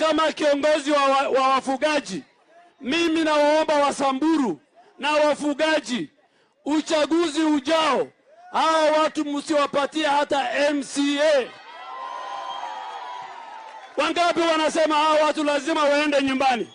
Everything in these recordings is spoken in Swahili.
kama kiongozi wa, wa, wa wafugaji, mimi nawaomba Wasamburu na wafugaji, uchaguzi ujao, hawa watu msiwapatie hata MCA. Wangapi wanasema hawa watu lazima waende nyumbani?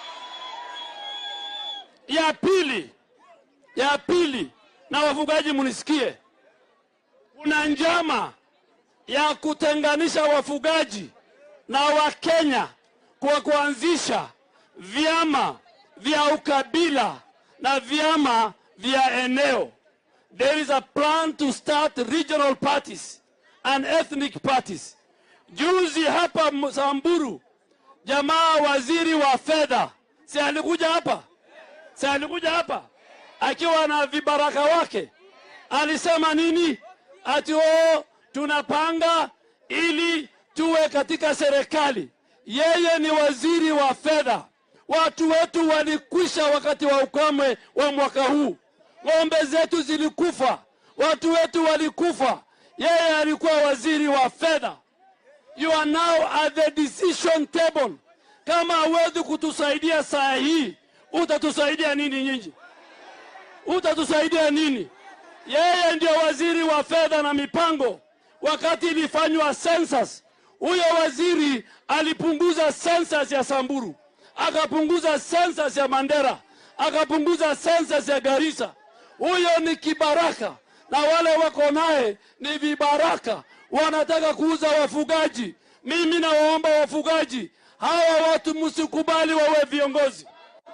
Ya pili, ya pili, na wafugaji munisikie, kuna njama ya kutenganisha wafugaji na Wakenya kwa kuanzisha vyama vya ukabila na vyama vya eneo. There is a plan to start regional parties and ethnic parties. Juzi hapa Samburu, jamaa waziri wa fedha si alikuja hapa, si alikuja hapa akiwa na vibaraka wake, alisema nini? Ati oh, tunapanga ili tuwe katika serikali. Yeye ni waziri wa fedha. Watu wetu walikwisha wakati wa ukame wa mwaka huu, ng'ombe zetu zilikufa, watu wetu walikufa. Yeye alikuwa waziri wa fedha. You are now at the decision table. Kama hawezi kutusaidia saa hii, utatusaidia nini nyinyi? Utatusaidia nini? Yeye ndio waziri wa fedha na mipango. Wakati ilifanywa census, huyo waziri alipunguza census ya Samburu, akapunguza census ya Mandera, akapunguza census ya Garissa. Huyo ni kibaraka, na wale wako naye ni vibaraka, wanataka kuuza wafugaji. Mimi nawaomba wafugaji hawa watu msikubali wawe viongozi.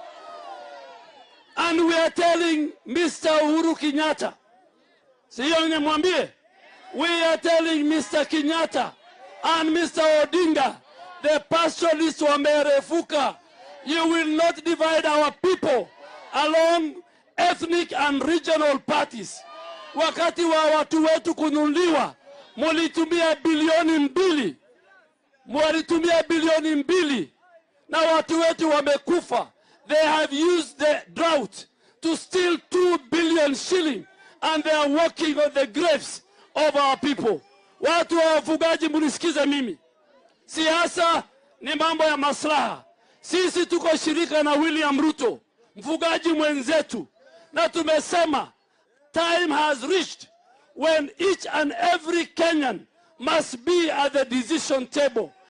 And we are telling Mr. Uhuru Kenyatta, siyo nimwambie, we are telling Mr. Kenyatta and Mr. Odinga, the pastoralists wamerefuka. You will not divide our people along ethnic and regional parties. Wakati wa watu wetu kununuliwa, mulitumia bilioni mbili, mwalitumia bilioni mbili na watu wetu wamekufa. They have used the drought to steal 2 billion shilling and they are walking on the graves of our people. Watu wa wafugaji, munisikize mimi, siasa ni mambo ya maslaha. Sisi tuko shirika na William Ruto, mfugaji mwenzetu, na tumesema time has reached when each and every Kenyan must be at the decision table